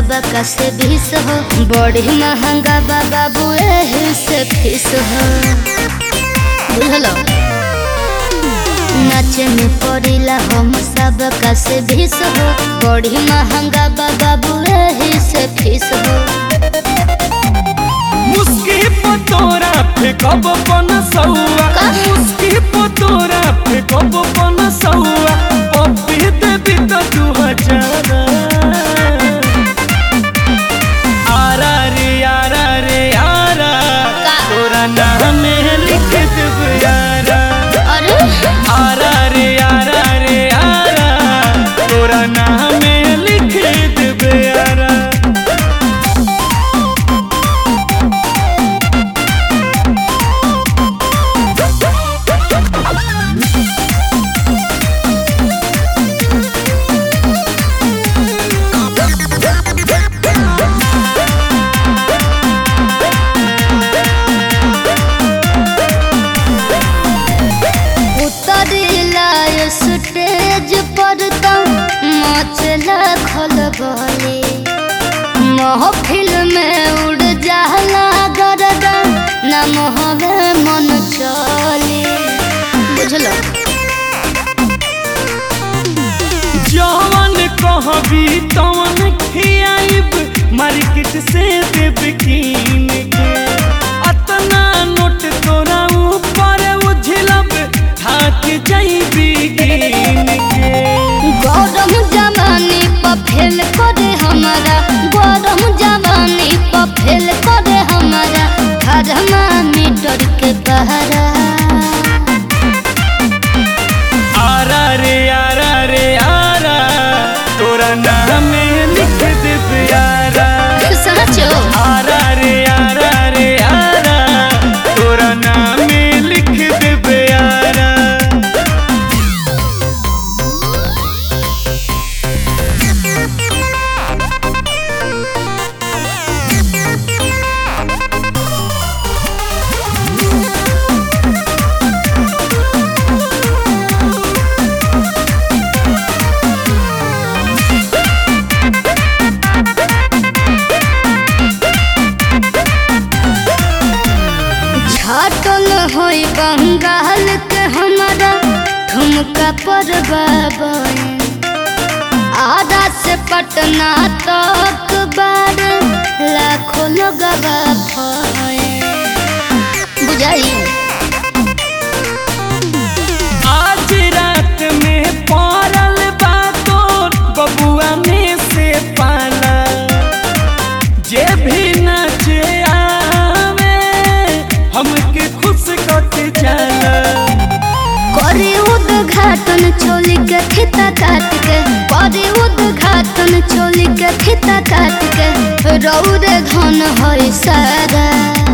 सबका से बीस हो बड़ी महंगा बा बाबू एही से फीस हो बुझलो नाचे में पड़िला हम सबका से बीस हो बड़ी महंगा बा बाबू एही से फीस हो मुस्की पतोरा फेकब पन सौआ का? मुस्की पतोरा फेकब पन सौआ पप्पी देवी तो दू हजार आरा रे आरा रे आरा का? तोरा नाम लिख देब यारा अरे आरा रे आरा रे आरा तोरा नाम लिख देब यारा उतरिला स्टेज पर तो मचला खलबली महफिल में उड़ जाला गरदा न मोहवे मन चली बुझलो जवन कहबी तवन खियाइब मार्केट से देब कीन के अतना नोट तोरा ऊपर उझलब थाक जाइबी गिन के गरम जवानी पर फेल करे हमारा गरम जवानी पर फेल करे हमारा खरमा मीटर के बहरा आरा रे आरा रे आरा तोरा नाम लिख देब यारा सचो आरा रे आरा रे आरा तोरा नाम लिख देब यारा छाटल होई बंगाल के हमारा ठुमका पर बाबन आधा से पटना तक बार लाखों लोग बुझाई आज रात में पड़ल बातोर बबुआ में से पाला जे भी नाचे आवे हमके खुश करके जाला करे उद्घाटन चोली के खिता काट के करे उद्घाटन चोली के खिता काट के रौद धन है सारा